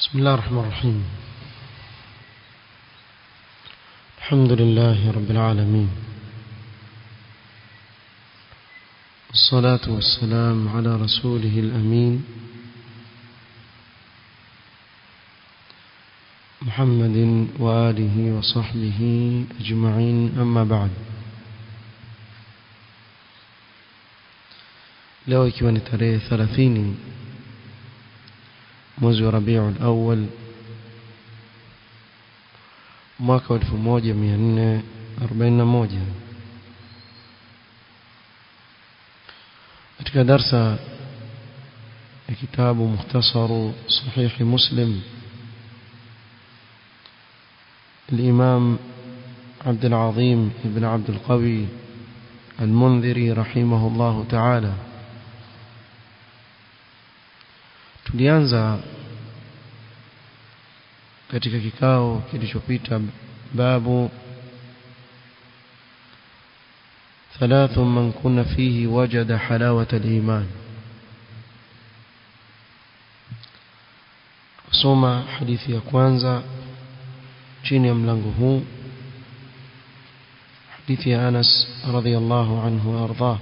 بسم الله الرحمن الرحيم الحمد لله رب العالمين والصلاة والسلام على رسوله الأمين محمد وآله وصحبه أجمعين أما بعد leo ikiwa ni tarehe 30 mwezi wa Rabiul Awwal mwaka wa 1441 katika darsa ya kitabu mukhtasaru sahihi Muslim الإمام عبد العظيم ابن عبد القوي المنذري رحمه الله تعالى tulianza katika kikao kilichopita babu ثلاث من كن فيه وجد حلاوة الإيمان kusoma hadithi ya kwanza chini ya mlango huu hadithi ya Anas radhiyallahu anhu warḍah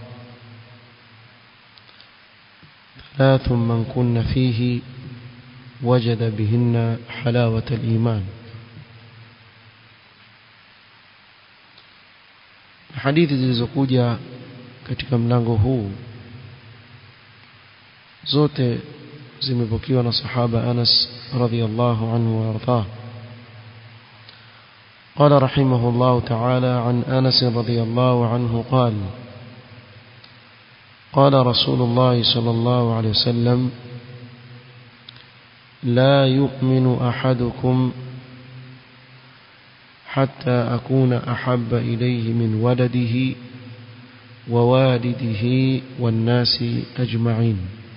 ثلاث من كن فيه وجد بهن حلاوة الإيمان hadithi zilizokuja katika mlango huu zote zimepokewa na sahaba Anas radhiyallahu anhu warḍah قال رحمه الله تعالى عن أنس رضي الله عنه قال قال رسول الله صلى الله عليه وسلم لا يؤمن أحدكم حتى أكون أحب إليه من ولده ووالده والناس أجمعين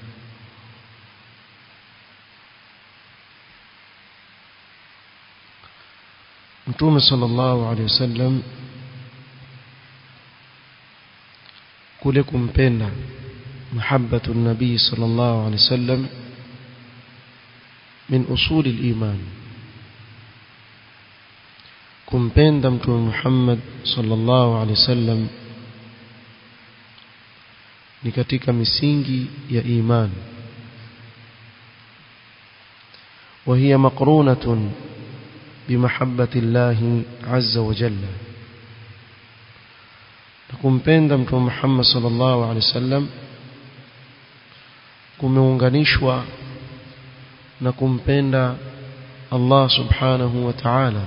متوم صلى الله عليه وسلم kule kumpenda mahabbatu nabii sallallahu alaihi wasallam min usuli al-iman kumpenda mtume Muhammad sallallahu alaihi wasallam ni katika misingi ya iman وهي مقرونة بمحبة الله عز وجل na kumpenda mtume Muhammad sallallahu alaihi wasallam kumeunganishwa na kumpenda Allah subhanahu wa ta'ala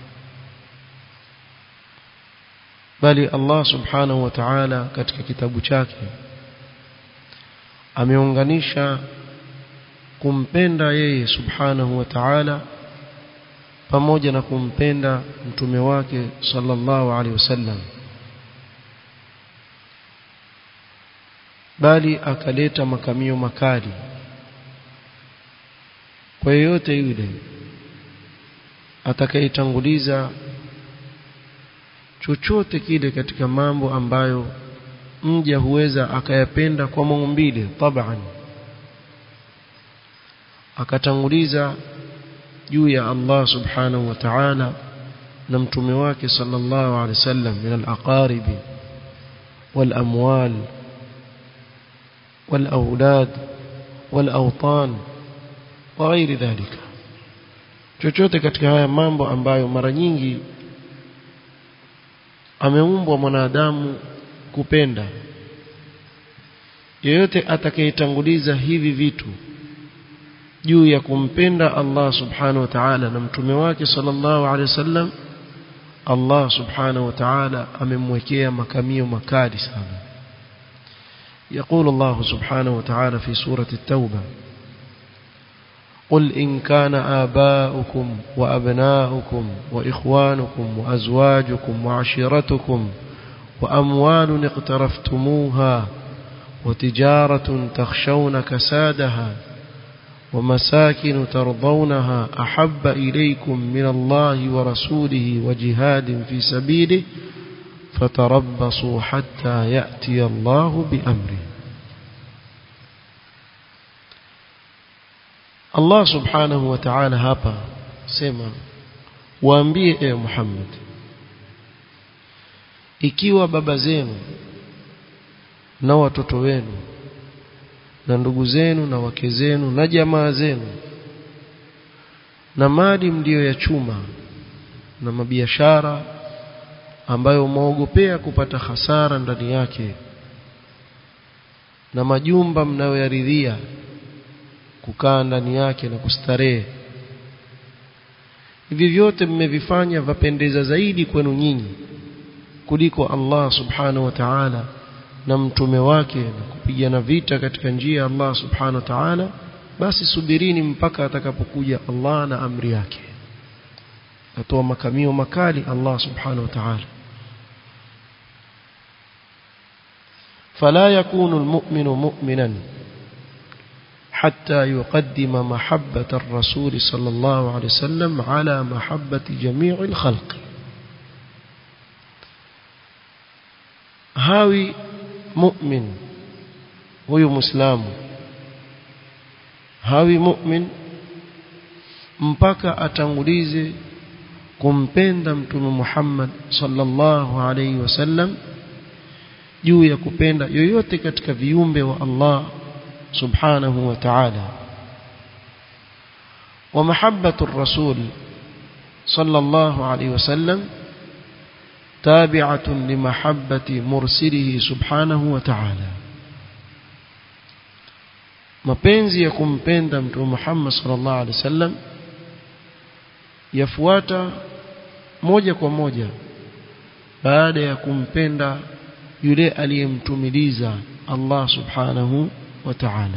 bali Allah subhanahu wa ta'ala katika kitabu chake ameunganisha kumpenda yeye subhanahu wa ta'ala pamoja na kumpenda mtume wake sallallahu alaihi wasallam bali akaleta makamio makali kwa yeyote yule atakayetanguliza chochote kile katika mambo ambayo mja huweza akayapenda kwa maumbile taban akatanguliza juu ya Allah subhanahu wa ta'ala na mtume wake sallallahu alaihi wasallam min al-aqaribi wal amwal والأولاد والأوطان وغير ذلك chochote katika haya mambo ambayo mara nyingi ameumbwa mwanadamu kupenda yeyote atakayetanguliza hivi vitu juu ya kumpenda Allah subhanahu wa ta'ala na mtume wake sallallahu alaihi wasallam Allah subhanahu wa ta'ala amemwekea makamio makali sana يقول الله سبحانه وتعالى في سورة التوبة قل إن كان آباؤكم وأبناؤكم وإخوانكم وأزواجكم وعشيرتكم وأموال اقترفتموها وتجارة تخشون كسادها ومساكن ترضونها أحب إليكم من الله ورسوله وجهاد في سبيله فتربصوا حتى يأتي الله بأمره Allah subhanahu wa ta'ala hapa sema waambie e Muhammad ikiwa baba zenu na watoto wenu na ndugu zenu na wake zenu na jamaa zenu na mali mlio ya chuma na mabiashara ambayo mwaogopea kupata hasara ndani yake na majumba mnayoyaridhia kukaa ndani yake na kustarehe hivi vyote mmevifanya vapendeza zaidi kwenu nyinyi kuliko Allah subhanahu wa ta'ala na mtume wake na kupigana vita katika njia ya Allah subhanahu wa ta'ala basi subirini mpaka atakapokuja Allah na amri yake atoa makamio makali Allah subhanahu wa ta'ala فلا يكون المؤمن مؤمنا حتى يقدم محبة الرسول صلى الله عليه وسلم على محبة جميع الخلق هاوي مؤمن huyu muislamu hawi mu'min mpaka atangulize kumpenda mtume Muhammad sallallahu alayhi wasallam juu ya kupenda yoyote katika viumbe wa Allah subhanahu wa ta'ala wa mahabbatu ar-rasul sallallahu alayhi wasallam tabi'atun li mahabbati mursilihi subhanahu wa ta'ala mapenzi ya kumpenda mtume Muhammad sallallahu alaihi wasallam yafuata moja kwa moja baada ya kumpenda yule aliyemtumiliza Allah subhanahu wa ta'ala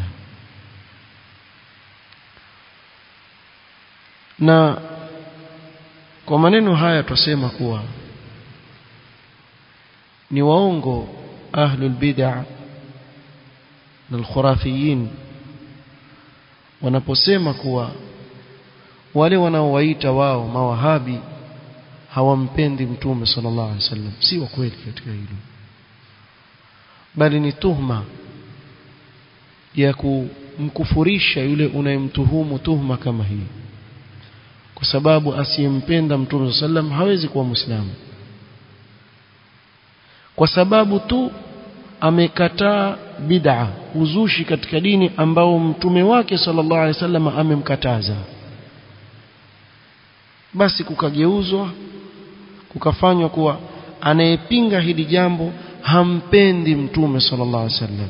na kwa maneno haya tusema kuwa ni waongo ahlul bid'ah na al-khurafiyin wanaposema kuwa wale wanaowaita wao mawahabi hawampendi mtume sallallahu alaihi wasallam si wa kweli katika hilo bali ni tuhma ya kumkufurisha yule unayemtuhumu tuhma kama hii kwa sababu asiyempenda mtume sallam hawezi kuwa muislamu kwa sababu tu amekataa bid'a uzushi katika dini ambao mtume wake sallallahu alaihi wasallam amemkataza basi kukageuzwa kukafanywa kuwa anayepinga hili jambo hampendi mtume sallallahu alaihi wasallam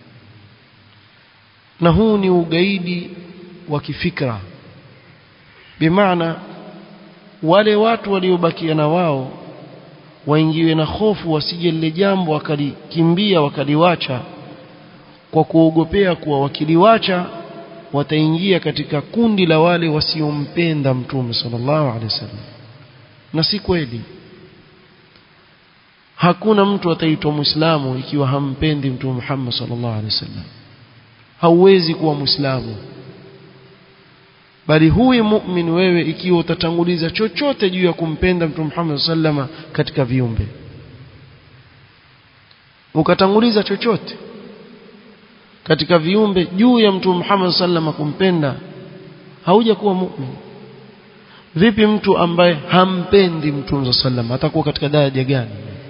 na huu ni ugaidi wa kifikra bimaana wale watu waliobakia na wao waingiwe na hofu wasije lile jambo wakalikimbia wakaliwacha kwa kuogopea kuwa wakiliwacha wataingia katika kundi la wale wasiompenda mtume sallallahu alaihi wasallam na si kweli hakuna mtu ataitwa muislamu ikiwa hampendi mtume Muhammad sallallahu alaihi wasallam hauwezi kuwa muislamu bali huyu mu'min wewe ikiwa utatanguliza chochote juu ya kumpenda mtume Muhammad sallama katika viumbe ukatanguliza chochote katika viumbe juu ya mtume Muhammad sallama kumpenda hauja kuwa mu'min vipi mtu ambaye hampendi mtume sallama atakuwa katika daraja gani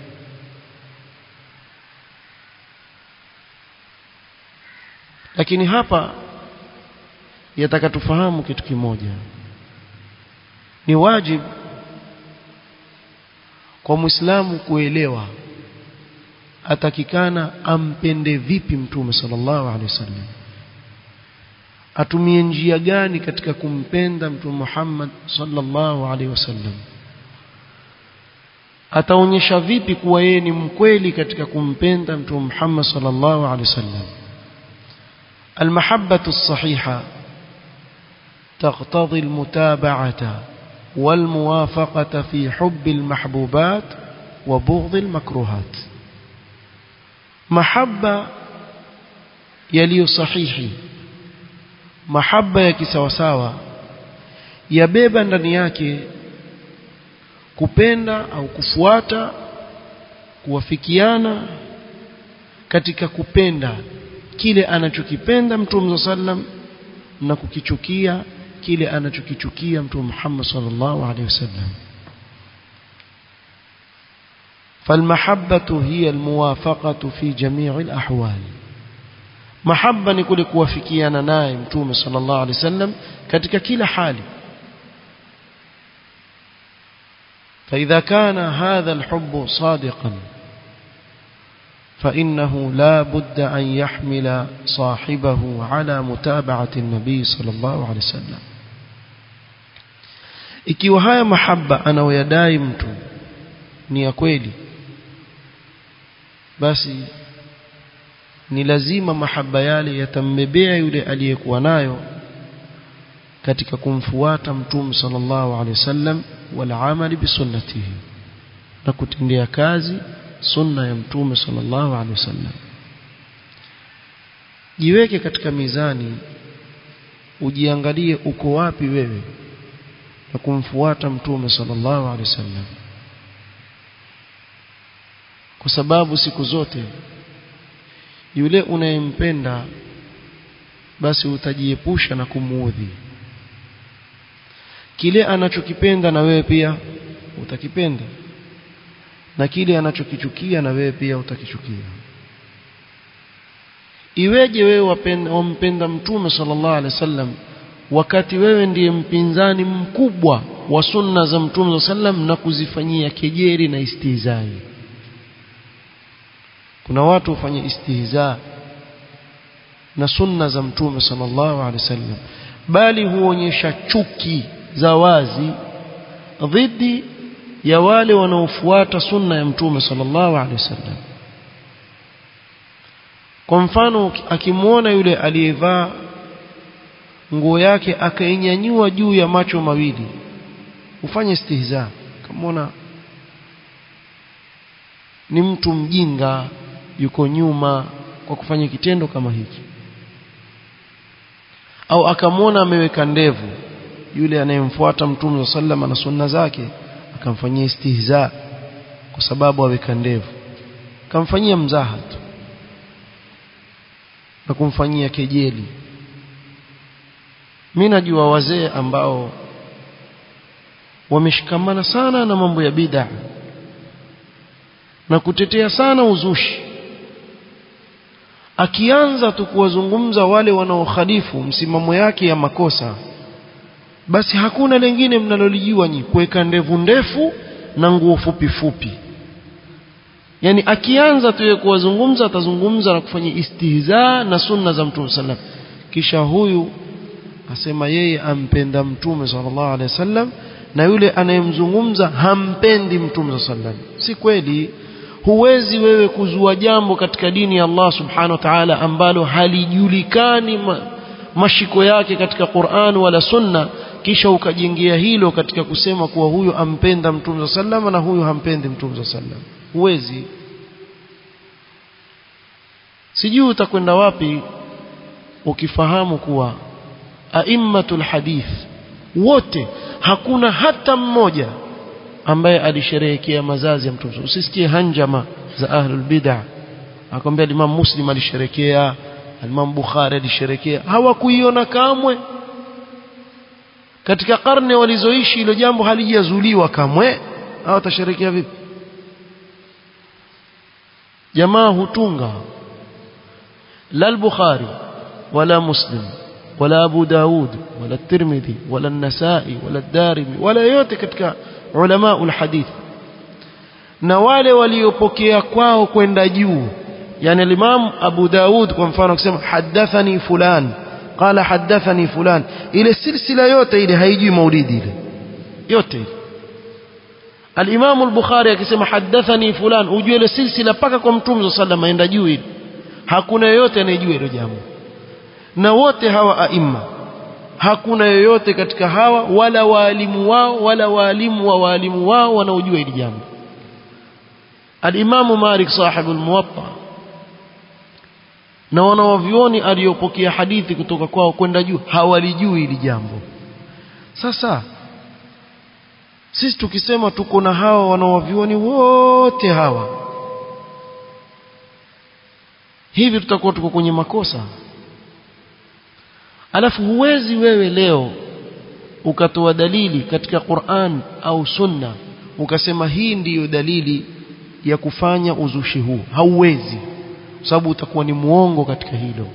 lakini hapa yataka tufahamu kitu kimoja ni wajibu kwa muislamu kuelewa atakikana ampende vipi mtume sallallahu alaihi wasallam atumie njia gani katika kumpenda mtume Muhammad sallallahu alaihi wasallam ataonyesha vipi kuwa yeye ni mkweli katika kumpenda mtume Muhammad sallallahu alaihi wasallam المحبة الصحيحة تقتضي المتابعة والموافقة في حب المحبوبات وبغض المكروهات محبة يلي صحيحي محبة يكسوساوى yabeba ndani yake kupenda au kufuata kuwafikiana katika kupenda kile anachokipenda mtume sallam na kukichukia kile anachokichukia mtume Muhammad sallallahu alaihi wasallam فالمحبة هي الموافقة في جميع الأحوال محبة نقول كوافكيانا ناي متوم صلى الله عليه وسلم katika kila hali فإذا كان هذا الحب صادقا فإنه لا بد أن يحمل صاحبه على متابعة النبي صلى الله عليه وسلم ikiwa haya mahaba anayoyadai mtu ni ya kweli basi ni lazima mahaba yale yatambebea yule aliyekuwa nayo katika kumfuata mtume sallallahu alaihi wasallam wal amali bisunnatihi na kutendea kazi sunna ya mtume sallallahu alaihi wasallam jiweke katika mizani ujiangalie uko wapi wewe na kumfuata mtume sallallahu alaihi wasallam kwa sababu siku zote yule unayempenda basi utajiepusha na kumuudhi kile anachokipenda na wewe pia utakipenda na kile anachokichukia na wewe pia utakichukia iweje wewe wapenda wampenda mtume sallallahu alaihi wasallam wakati wewe ndiye mpinzani mkubwa wa sunna za mtume sallam na kuzifanyia kejeri na istihzai kuna watu hufanya istihza na sunna za mtume sallallahu alaihi wasallam bali huonyesha chuki za wazi dhidi ya wale wanaofuata sunna ya mtume sallallahu alaihi wasallam kwa mfano akimwona yule aliyevaa nguo yake akainyanyua juu ya macho mawili ufanye istihza kamwona ni mtu mjinga yuko nyuma kwa kufanya kitendo kama hiki au akamwona ameweka ndevu yule anayemfuata mtume sallam na sunna zake akamfanyia istihza kwa sababu aweka ndevu akamfanyia mzaha tu na kumfanyia kejeli mimi najua wazee ambao wameshikamana sana na mambo ya bid'a na kutetea sana uzushi akianza tu kuwazungumza wale wanaokhalifu msimamo yake ya makosa basi hakuna lengine mnalolijua nyi kuweka ndevu ndefu na nguo fupi fupi yani akianza tu kuwazungumza atazungumza na kufanya istihza na sunna za mtume sallam kisha huyu asema yeye ampenda mtume sallallahu alaihi wasallam na yule anayemzungumza hampendi mtume sallam si kweli huwezi wewe kuzua jambo katika dini ya Allah subhanahu wa ta'ala ambalo halijulikani ma, mashiko yake katika Qur'an wala sunna kisha ukajengea hilo katika kusema kuwa huyu ampenda mtume sallam na huyu hampendi mtume sallam huwezi sijui utakwenda wapi ukifahamu kuwa aimmatul hadith wote hakuna hata mmoja ambaye alisherehekea mazazi ya mtume usisikie hanjama za ahlul bid'ah akwambia Imam Muslim alisherehekea Imam Bukhari alisherehekea hawakuiona kamwe katika karne walizoishi hilo jambo halijazuliwa kamwe hao watasherehekea vipi jamaa hutunga la al-Bukhari wala Muslim wala Abu Daud wala Tirmidhi wala An-Nasa'i wala Ad-Darimi wala yote katika ulama ulhadith na wale waliopokea kwao kwenda juu yani al-Imam Abu Daud kwa mfano akisema hadathani fulan qala hadathani fulan ile silsila yote ile haijui maulidi ile yote ile al-Imam al-Bukhari akisema hadathani fulan ujue ile silsila paka kwa Mtume صلى الله عليه وسلم juu ile hakuna yoyote anayejua hilo jambo na wote hawa aima hakuna yoyote katika hawa wala waalimu wao wala waalimu wa waalimu wao wanaojua hili jambo al-Imam Malik sahibu al-Muwatta na wanawavioni aliyopokea hadithi kutoka kwao kwenda juu hawalijui hili jambo sasa sisi tukisema tuko na hawa wanawavioni wote hawa hivi tutakuwa tuko kwenye makosa alafu huwezi wewe leo ukatoa dalili katika Qur'an au Sunna ukasema hii ndiyo dalili ya kufanya uzushi huu hauwezi sababu utakuwa ni muongo katika hilo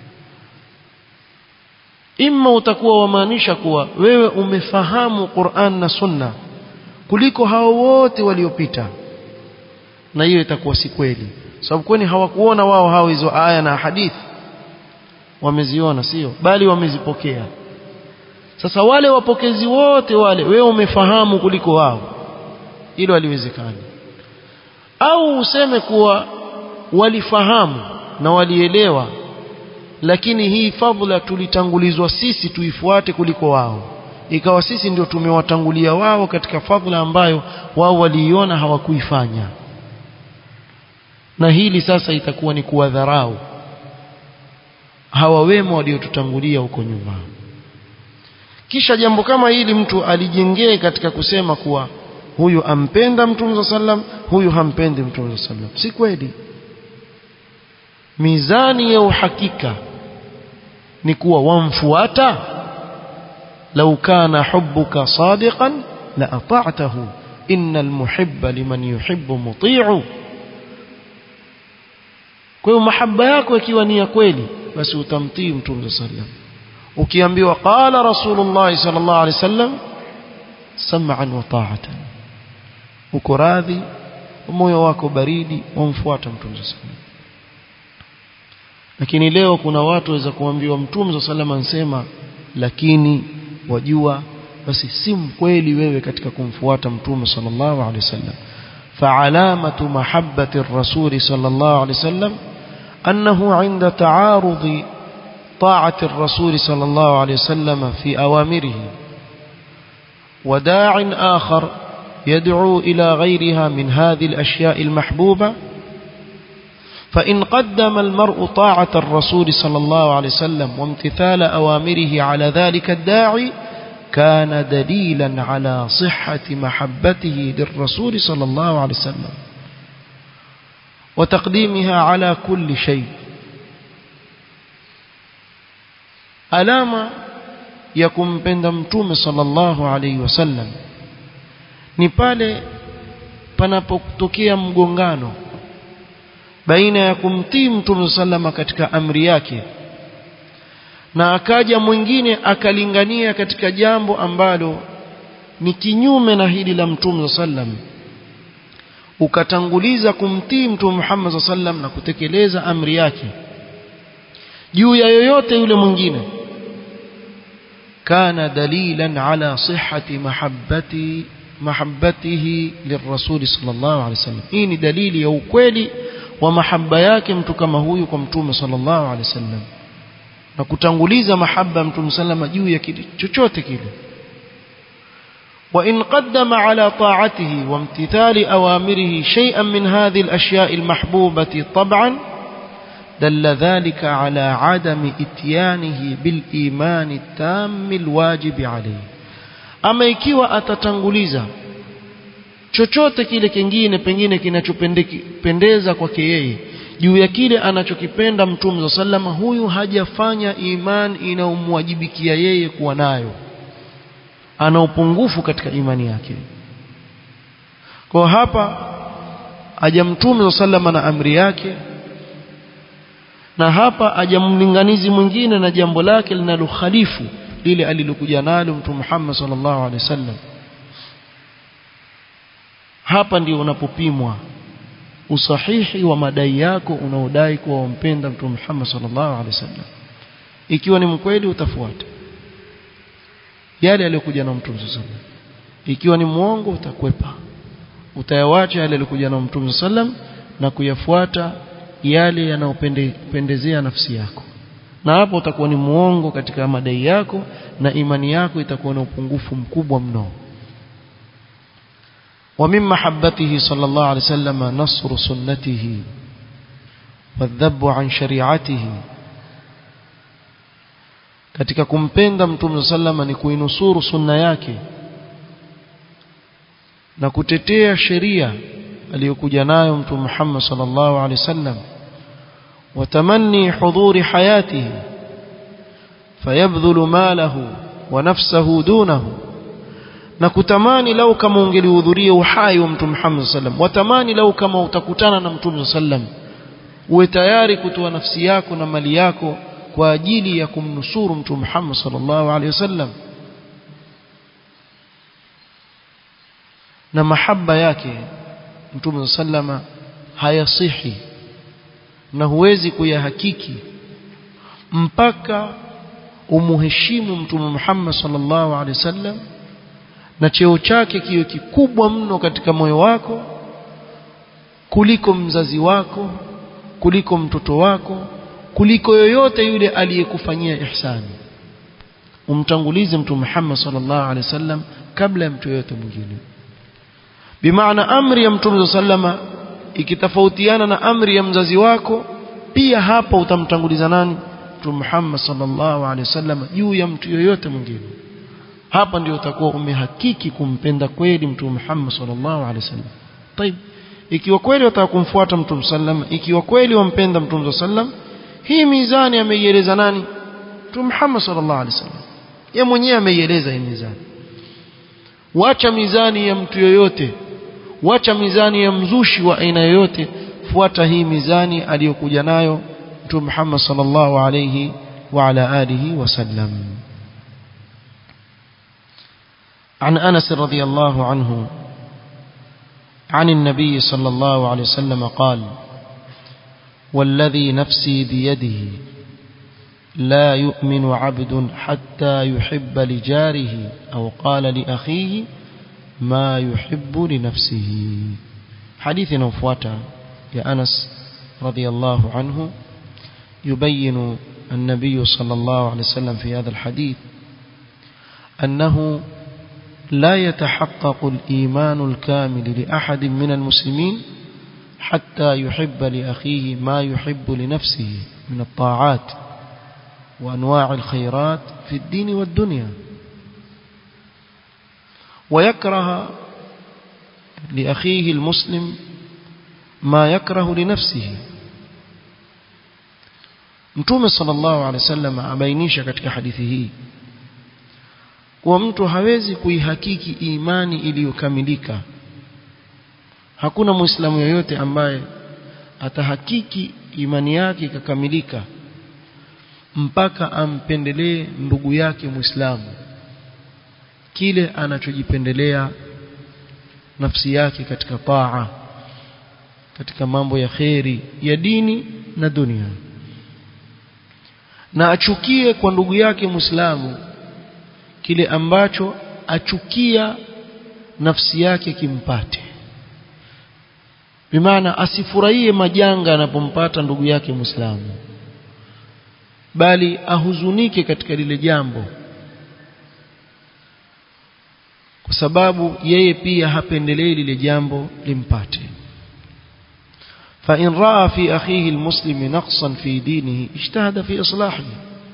imma utakuwa wamaanisha kuwa wewe umefahamu Qur'an na Sunna kuliko hao wote waliopita na hiyo itakuwa si kweli sababu kwani hawakuona wao hao hizo aya na hadithi wameziona sio bali wamezipokea sasa wale wapokezi wote wale wewe umefahamu kuliko wao hilo haliwezekani au useme kuwa walifahamu na walielewa lakini hii fadhila tulitangulizwa sisi tuifuate kuliko wao ikawa sisi ndio tumewatangulia wao katika fadhila ambayo wao waliiona hawakuifanya na hili sasa itakuwa ni kuwadharau hawa wema waliotutangulia huko nyuma kisha jambo kama hili mtu alijengee katika kusema kuwa huyu ampenda mtume sallam huyu hampendi mtume sallam si kweli mizani ya uhakika ni kuwa wamfuata lau kana hubbuka sadiqan la ata'tahu innal muhibba liman yuhibbu muti'u kwa hiyo mahaba yako ikiwa ni ya kweli basi utamtii mtume sallam ukiambiwa qala rasulullah sallallahu alaihi wasallam sam'an wa ta'atan uko radhi moyo wako baridi wamfuata mtume sallam lakini leo kuna watu waweza kuambiwa mtume sallam ansema lakini wajua basi si mkweli wewe katika kumfuata mtume sallallahu alaihi wasallam فعلامة محبة الرسول صلى الله عليه وسلم أنه عند تعارض طاعة الرسول صلى الله عليه وسلم في أوامره وداع آخر يدعو إلى غيرها من هذه الأشياء المحبوبة فإن قدم المرء طاعة الرسول صلى الله عليه وسلم وامتثال أوامره على ذلك الداعي كان دليلا على صحة محبته للرسول صلى الله عليه وسلم وتقديمها على كل شيء alama ya kumpenda mtume sallallahu alaihi wasallam ni pale panapotokea mgongano baina ya kumtii mtume sallama katika amri yake na akaja mwingine akalingania katika jambo ambalo ni kinyume na hili la mtume sallam ukatanguliza kumtii mtume Muhammad sallam na kutekeleza amri yake juu ya yoyote yule mwingine kana dalilan ala sihhati mahabbati mahabbatihi lirrasul sallallahu alaihi wasallam hii ni dalili ya ukweli wa mahaba yake mtu kama huyu kwa mtume sallallahu alaihi wasallam na kutanguliza mahaba ya mtume sallama juu ya kile chochote kile وإن قدم على طاعته وامتثال أوامره شيئا من هذه الأشياء المحبوبة طبعا دل ذلك على عدم إتيانه بالإيمان التام الواجب عليه أما ikiwa atatanguliza chochote kile kingine pengine kinachopendeza kwake yeye juu ya kile anachokipenda mtume sallama huyu hajafanya iman inayomwajibikia yeye kuwa nayo ana upungufu katika imani yake kwa hapa aja mtume sallama na amri yake na hapa aja mlinganizi mwingine na jambo lake linalokhalifu lile alilokuja nalo mtume Muhammad sallallahu alaihi wasallam hapa ndio unapopimwa usahihi wa madai yako unaodai kuwa wampenda mtume Muhammad sallallahu alaihi wasallam ikiwa ni mkweli utafuata yale aliyokuja na mtume sallallahu alaihi wasallam ikiwa ni muongo utakwepa utayawacha yale aliyokuja na mtume sallam na kuyafuata yale yanayopendezea nafsi yako na hapo utakuwa ni muongo katika madai yako na imani yako itakuwa na upungufu mkubwa mno ومن محبته صلى الله عليه وسلم نصر سنته والذب عن شريعته katika kumpenda mtume sallama ni kuinusuru sunna yake na kutetea sheria aliyokuja nayo mtume Muhammad sallallahu alaihi wasallam وتمني حضور حياته fayabdhulu malahu wa nafsahu dunahu na kutamani lau kama ungelihudhuria uhai wa mtume Muhammad sallam watamani lau kama utakutana na mtume sallam uwe tayari kutoa nafsi yako na mali yako kwa ajili ya kumnusuru mtume Muhammad sallallahu alaihi wasallam na mahaba yake mtume sallama hayasihi na huwezi kuyahakiki mpaka umuheshimu mtume Muhammad sallallahu alaihi wasallam na cheo chake kiwe kikubwa mno katika moyo wako kuliko mzazi wako kuliko mtoto wako kuliko yoyote yule aliyekufanyia ihsani umtangulize mtume Muhammad sallallahu alaihi wasallam kabla ya mtu yoyote mwingine bimaana amri ya mtume sallama ikitofautiana na amri ya mzazi wako pia hapa utamtanguliza nani mtume Muhammad sallallahu alaihi wasallam juu ya mtu yoyote mwingine hapa ndio utakuwa umehakiki kumpenda kweli mtume Muhammad sallallahu alaihi wasallam طيب ikiwa kweli wataka kumfuata mtume sallam ikiwa kweli wampenda mtume sallam hii mizani ameieleza nani mtume Muhammad sallallahu alaihi wasallam yeye mwenyewe ameieleza hii mizani wacha mizani ya mtu yoyote wacha mizani ya mzushi wa aina yoyote fuata hii mizani aliyokuja nayo mtume Muhammad sallallahu alayhi wa ala alihi wasallam عن أنس رضي الله عنه عن النبي صلى الله عليه وسلم قال والذي نفسي بيده لا يؤمن عبد حتى يحب لجاره أو قال لأخيه ما يحب لنفسه حديث نوفواتا يا أنس رضي الله عنه يبين النبي صلى الله عليه وسلم في هذا الحديث أنه لا يتحقق الإيمان الكامل لأحد من المسلمين حتى يحب لأخيه ما يحب لنفسه من الطاعات وأنواع الخيرات في الدين والدنيا ويكره لأخيه المسلم ما يكره لنفسه Mtume sallallahu alaihi wasallam abainisha katika hadithi hii kuwa mtu hawezi kuihakiki imani iliyokamilika. Hakuna Muislamu yoyote ambaye atahakiki imani yake ikakamilika mpaka ampendelee ndugu yake Muislamu kile anachojipendelea nafsi yake katika taa katika mambo ya kheri ya dini na dunia na achukie kwa ndugu yake Muislamu kile ambacho achukia nafsi yake kimpate bimaana asifurahie majanga anapompata ndugu yake Muislamu bali ahuzunike katika lile jambo kwa sababu yeye pia hapendelei lile jambo limpate فإن رأى في أخيه المسلم نقصا في دينه اجتهد في إصلاحه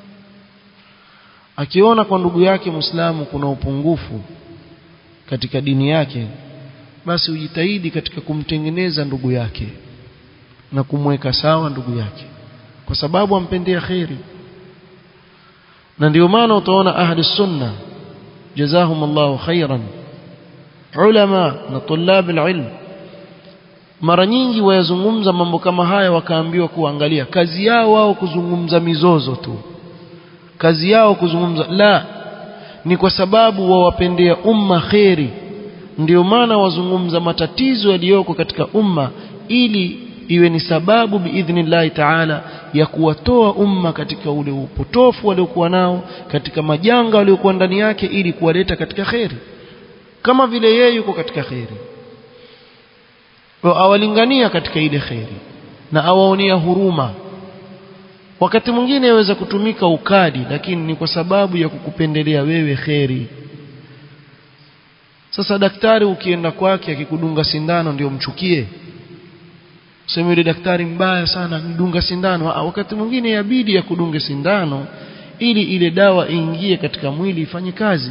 akiona kwa ndugu yake Muislamu kuna upungufu katika dini yake basi ujitahidi katika kumtengeneza ndugu yake na kumweka sawa ndugu yake kwa sababu ampendea kheri na ndio maana utaona ahli sunna jazahum Allahu khairan ulama na tulab alilm mara nyingi wayazungumza mambo kama haya wakaambiwa kuangalia kazi yao wao kuzungumza mizozo tu kazi yao kuzungumza la ni kwa sababu wawapendea umma kheri ndio maana wazungumza matatizo yaliyoko katika umma ili iwe ni sababu biidhnillahi taala ya kuwatoa umma katika ule upotofu waliokuwa nao katika majanga waliokuwa ndani yake ili kuwaleta katika kheri kama vile yeye yuko katika kheri awalingania katika ile kheri na awaonea huruma wakati mwingine yaweza kutumika ukali lakini ni kwa sababu ya kukupendelea wewe kheri sasa daktari ukienda kwake akikudunga sindano ndio mchukie sema yule daktari mbaya sana mdunga sindano wakati mwingine yabidi ya kudunge sindano ili ile dawa iingie katika mwili ifanye kazi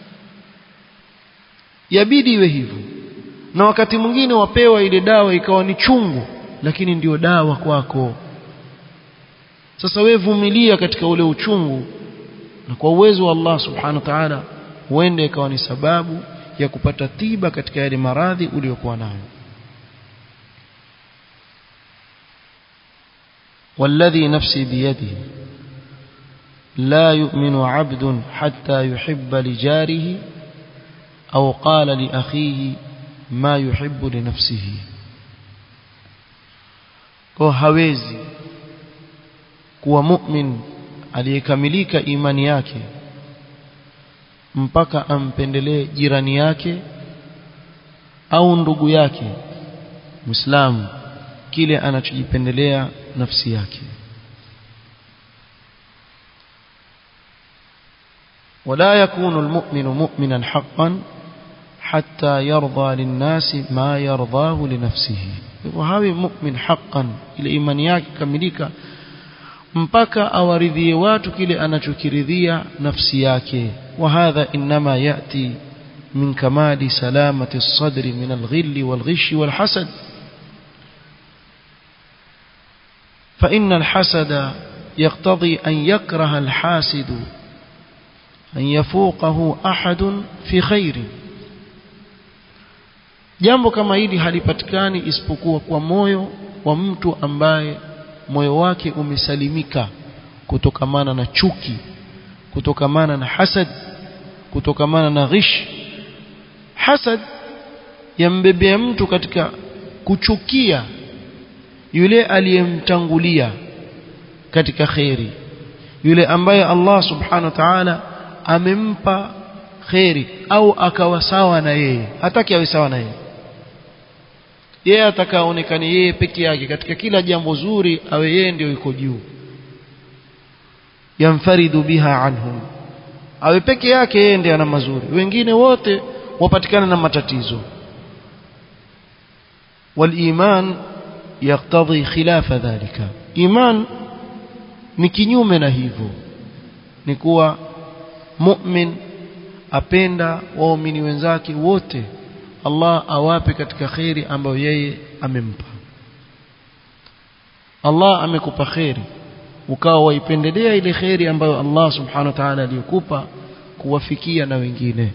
yabidi iwe hivyo na wakati mwingine wapewa ile dawa ikawa ni chungu lakini ndio dawa kwako sasa we vumilia katika ule uchungu na kwa uwezo wa Allah subhanahu wa ta'ala huenda ikawa ni sababu ya kupata tiba katika yale maradhi uliyokuwa nayo والذي نفسي بيده لا يؤمن عبد حتى يحب لجاره أو قال لأخيه ما يحب لنفسه kwa hawezi kuwa mu'min aliyekamilika imani yake mpaka ampendelee jirani yake au ndugu yake muislamu kile anachojipendelea nafsi yake ولا يكون المؤمن مؤمنا حقا حتى يرضى للناس ما يرضاه لنفسه وهاوي مؤمن حقا ile imani yake kamilika mpaka awaridhie watu kile anachokiridhia nafsi yake وهذا انما ياتي من كمال سلامه الصدر من الغل والغش والحسد فإن الحسد يقتضي أن يكره الحاسد أن يفوقه أحد في خير jambo kama hili halipatikani isipokuwa kwa moyo wa mtu ambaye moyo wake umesalimika kutokamana na chuki kutokamana na hasad kutokamana na ghish hasad yambebea mtu katika kuchukia yule aliyemtangulia katika khairi yule ambaye Allah subhanahu wa ta'ala amempa khairi au akawa sawa na yeye hataki awe sawa na yeye yeye atakaonekane yeye peke yake katika kila jambo zuri awe yeye ndio yuko juu yamfaridu biha anhum awe peke yake yeye ndiye ana mazuri wengine wote wapatikana na matatizo wal-iman يقتضي خلاف ذلك إيمان ni kinyume na hivyo ni kuwa mu'min apenda waumini wenzake wote Allah awape katika khairi ambayo yeye amempa Allah amekupa khairi ukawa waipendelea ile khairi ambayo Allah subhanahu wa ta'ala aliyokupa kuwafikia na wengine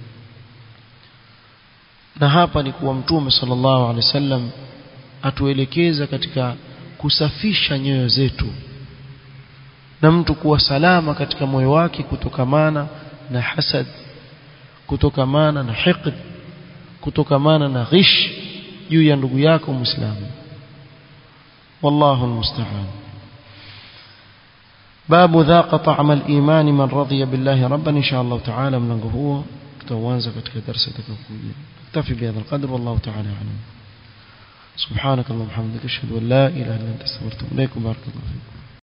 na hapa ni kuwa mtume sallallahu alaihi wasallam atuelekeza katika kusafisha nyoyo zetu na mtu kuwa salama katika moyo wake kutokamana na hasad kutokamana na hiqd kutokamana na ghish juu ya ndugu yako muislamu wallahu almusta'an باب ذاق طعم الإيمان من رضي بالله ربا إن شاء الله تعالى من هو تواanza katika darasa itakayokuja اكتفي بهذا القدر والله تعالى أعلم سبحانك اللهم وبحمدك اشهد ان لا اله الا انت استغفرك واتوب اليك بارك الله فيك